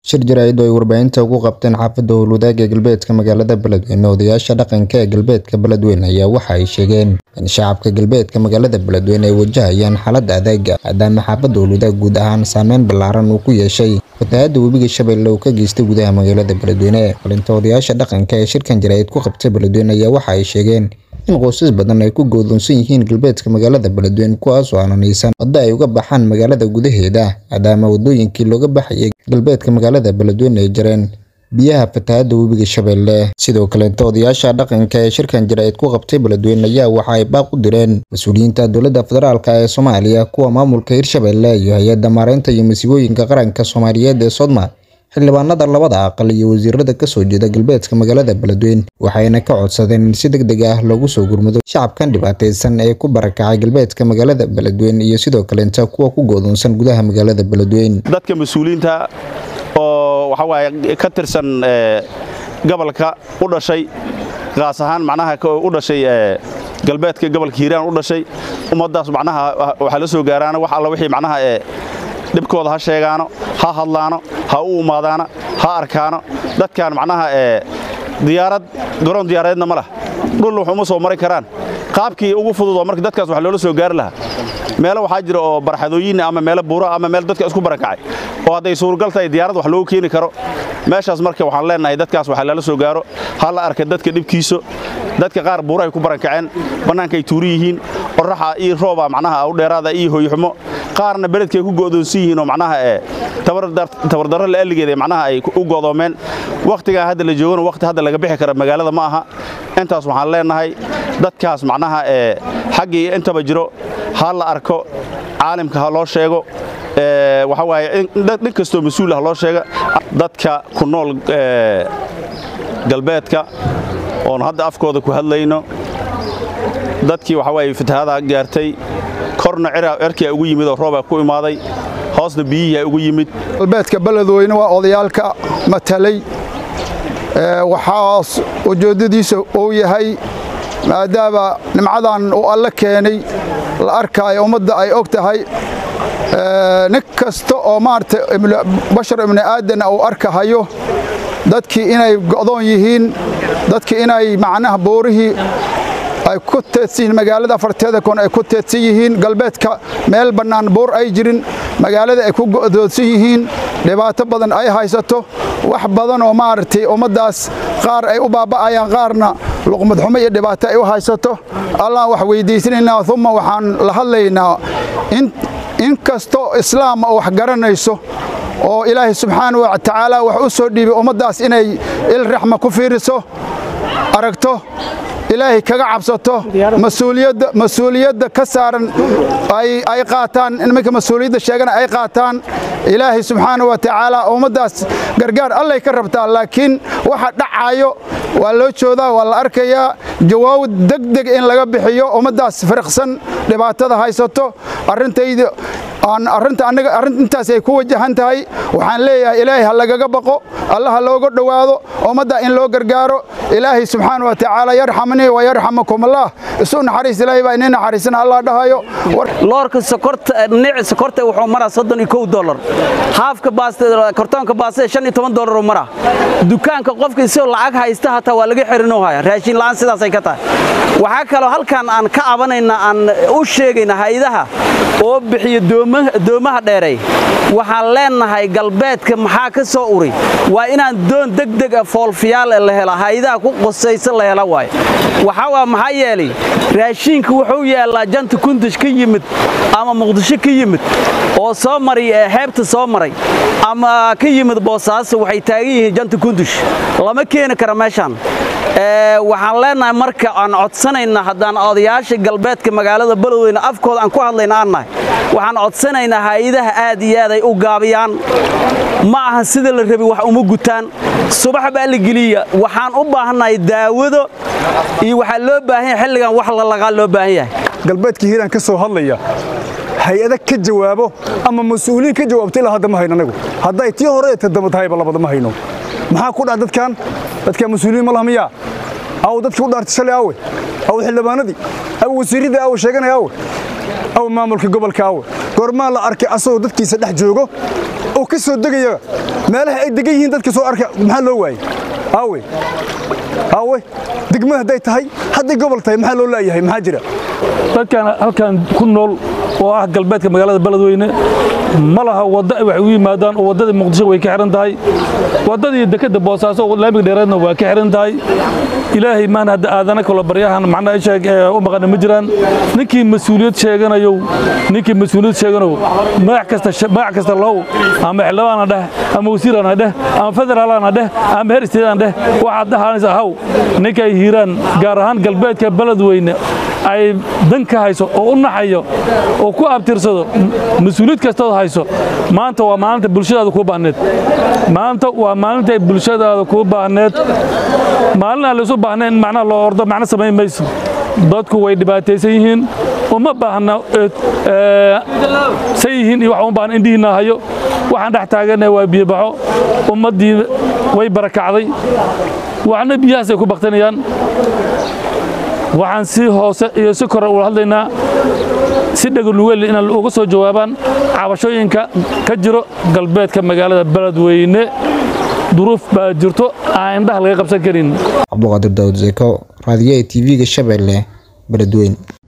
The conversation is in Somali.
shir jaraa'id oo ay warbaahinta ugu qabteen xaafadda howlwadaag ee galbeedka magaalada beledweyne odayaasha dhaqanka ee galbeedka beledweyne ayaa waxa ay sheegeen in shacabka galbeedka magaalada beledweyne ay wajahayaan xaalad adeega maadaama xaafadda howlwadaag guud ahaan saameyn ballaaran uu ku yeeshay fatahaadda webiga shabeelle uu ka geystay gudaha magaalada beledweyne qalinta odayaasha dhaqanka ee shirkan jaraa'id ku qabtay beledweyne ayaa waxa ay sheegeen in qoysas badan ay ku go'doonsan yihiin galbeedka magaalada beledweyne kuwaasoo aananaysan waddo ay uga baxaan magaalada gudaheeda maadaama waddooyinkii looga baxayay galbeedka magaalada beledweyne ay jareen biyaha fatahaadda webiga shabeelle sidoo kaleeta odayaasha dhaqanka ee shirkan jaraa'id ku qabtay beledweyne ayaa waxa ay baaq u direen mas-uuliyiinta dowladda federaalk ee soomaaliya kuwa maamulka hirshabeelle iyo hay-adda maareynta iyo masiibooyinka qaranka soomaaliyeed ee sodma xildhibaanada labada aqal iyo wasiirada ka soo jeeda galbeedka magaalada beledweyne waxayna ka codsadeen in si deg deg ah loogu soo gurmado shacabkan dhibaataysan ee ku barakacay galbeedka magaalada beledweyne iyo sidoo kaleenta kuwa ku goodoonsan gudaha magaalada beledweyne dadka mas-uuliyiinta oo waxa waaye ka tirsan gobolka u dhashay qaas ahaan macnaha u dhashay galbeedka gobolka hiiraan u dhashay ummaddaas macnaha waxaa la soo gaaraana wax alla wixii macnaha ee dhibkooda ha sheegaano ha hadlaano ha u umaadaano ha arkaano dadkan macnaha ee diyaarad garoon diyaareedna ma lah dhulna wax uma soo mari karaan qaabkii ugu fudud oo marka dadkaas wax loola soo gaari lahaa meelo waxaa jira oo barxadooyin ama meelo buuro ama meel dadka isku barakacay oo hadday suurgal tahay diyaarad wax loogu keeni karo meeshaas marka waxaan leenahay dadkaas waxa lala soo gaaro ha la arka dadka dhibkiiso dadka qaar buurahay ku barakaceen bannaankay tuuri yihiin qorraxa iyo rooba macnaha u dheeraada iyo hoyxumo qaarna beledkay ku go'doonsan yihiin oo macnaha ee tabardarro la'alligeed ee macnaha ay u go'doomeen wakhtigaa hadda la joogana wakhti hadda laga bixi kara magaalada ma aha intaas waxaan leenahay dadkaas macnaha ee xaggii intaba jiro ha la arko caalimka ha loo sheego waxa waaye nin kastoo mas-uul ah loo sheega dadka ku nool galbeedka oon hadda afkooda ku hadlayno dadkii waxa waaye fatahaada gaartay korna cerkaa ugu yimid oo roobaa ku imaaday hoosna biyihiia ugu yimid galbeedka beledweyne waa odayaalka matalay waxaas ujeeddadiisa uu yahay maadaama nimcadan uu alle keenay la arkaayo ummadda ay og tahay nin kasta oo maarata bashar ibni aadanna uu arkahayo dadkii inay go'doon yihiin dadkii inay macnaha boorihii ay ku teedsan yihiin magaalada afarteeda koon ay ku teedsan yihiin galbeedka meel bannaan buur ay jirin magaalada ay ku go'doonsan yihiin dhibaato badan ay haysato wax badan oo maaragtay ummaddaas qaar ay u baaba'ayaan qaarna luqmad xumo iyo dhibaato ay u haysato allaan wax weyddiisanaynaa uma waxaan la hadlaynaa in kastoo islaama oo wax garanayso oo ilaahay subxaana wa tacaala wax u soo dhiibay ummaddaas inay il raxma ku fiiriso aragto ilaahay kaga cabsato mas-uuliyadda ka saaran ay qaataan nimanka mas-uuliyadda sheegana ay qaataan ilaahay subxaana wa tacaala ummaddaas gargaar allay ka rabtaa laakiin waxa dhacaayo waa loo joodaa waa la arkayaa jawaab degdeg in laga bixiyo ummaddaas fariqsan dhibaatada haysato arrintayda intaas ay ku wajahan tahay waxaan leeyahay ilaahay ha lagaga baqo alla ha looga dhowaado ummadda in loo gargaaro ilaahay subxaana wa tacaala yarxamnii wa yarxamakum allah isu naxariis ilaahay baa inii naxariisana allah dhahayo loorka sokorta nici sokorta wuxuu maraa soddon iyo kow dollar haafka baasta kartoonka baastada shan iyo toban dollar uu maraa dukaanka qofka isagoo lacag haysta hataa waa laga xerinoo haya raashin la'aan sidaasay ka tahay waxaa kaloo halkan aan ka cabanayna aan u sheegayna hay-adaha oo bixiyo doomaha dheeray waxaan leenahay galbeedka maxaa ka soo uri waa inaan doon degdeg a foolfiyaal la hela hay-adaha ku qosaysa la hela waayo waxaa waa maxaa yeelay raashiinka wuxuu yaallaa janta kundush ka yimid ama muqdisho ka yimid oo soo maray xeebta soo maray ama ka yimid boosaaso waxay taagan yihiin janta kundush lama keeni kara meeshaan waxaan leenahay marka aan codsanayna haddaan odayaasha galbeedka magaalada beledweyne afkooda aan ku hadlayna aan nahay waxaan codsanaynaa hay-adaha aad iyo aad ay u gaabiyaan ma aha sida la rabi wax uma gutaan subax baa la geliya waxaan u baahannahay daawado iyo waxaa loo baahan yahay xilligan wax lalaqaa loo baahan yahay galbeedka hiiraan ka soo hadlaya hay-ada ka jawaabo ama mas-uuliyiin ka jawaabta ilaa hadda ma hayno anagu hadday tii hore ee tadaba tahayba labada ma hayno maxaa ku dhac dadkan dadkan mas-uuliyiin ma laha miyaa aw dadkii u dhaartay shalay awe aw xildhibaanadii aw wasiirradii awe sheeganaya awe aw maamulka gobolka awe goormaa la arkay asagoo dadkiisa dhex joogo u oo ka soo degaya meelaha ay degan yihiin dadka soo arka maxaa loo waayey aawe aawe degmada hadday tahay hadday gobol tahay maxaa loo laayahay maxaa jira dadkan halkan ku nool oo ah galbeedka magaalada beledweyne ma laha waddo ay wax ugu yimaadaan oo waddadii muqdisho way ka xihan tahay waddadii dekedda boosaaso oo laamiga dheereedna waa ka xihan tahay ilaahay maan hadda aadana kalo baryahan macnaha sheeg ee u maqana ma jiraan ninkii mas-uuliyad sheeganayow ninkii mas-uuliyad sheeganow magac kasta magac kasta low ama xildhibaana dheh ama wasiirana dheh ama federaalana dheh ama heer isteedana dheh waxaad dhahaanaysa haw ninkay hiiraan gaar ahaan galbeedka beledweyne ay dan ka hayso oo u naxayo oo ku abtirsado mas-uuliyad kastood hayso maanta waa maalinta bulshadaada kuu baahneed maanta waa maalintay bulshadaada kuu baahneed maalin aan laysu baahnayn in macnaha loo ordo macno samayn mayso dadku way dhibaataysan yihiin uma baahna say yihiin iyo wax uma baahna indhihiina hayo waxaan dhex taagannahay waa biyobaxo ummaddii way barakacday waxna biyahaasay ku baktanayaan waxaan si hoose iyo si kore ula hadlaynaa si dheganugeel inaan uga soo jawaabaan cabashooyinka ka jiro galbeedka magaalada beledweyne duruuf baa jirto aan indhaha laga qabsan karin cabduqaadir daawud zeko raadiyaha tv-ga shabeelle beledweyne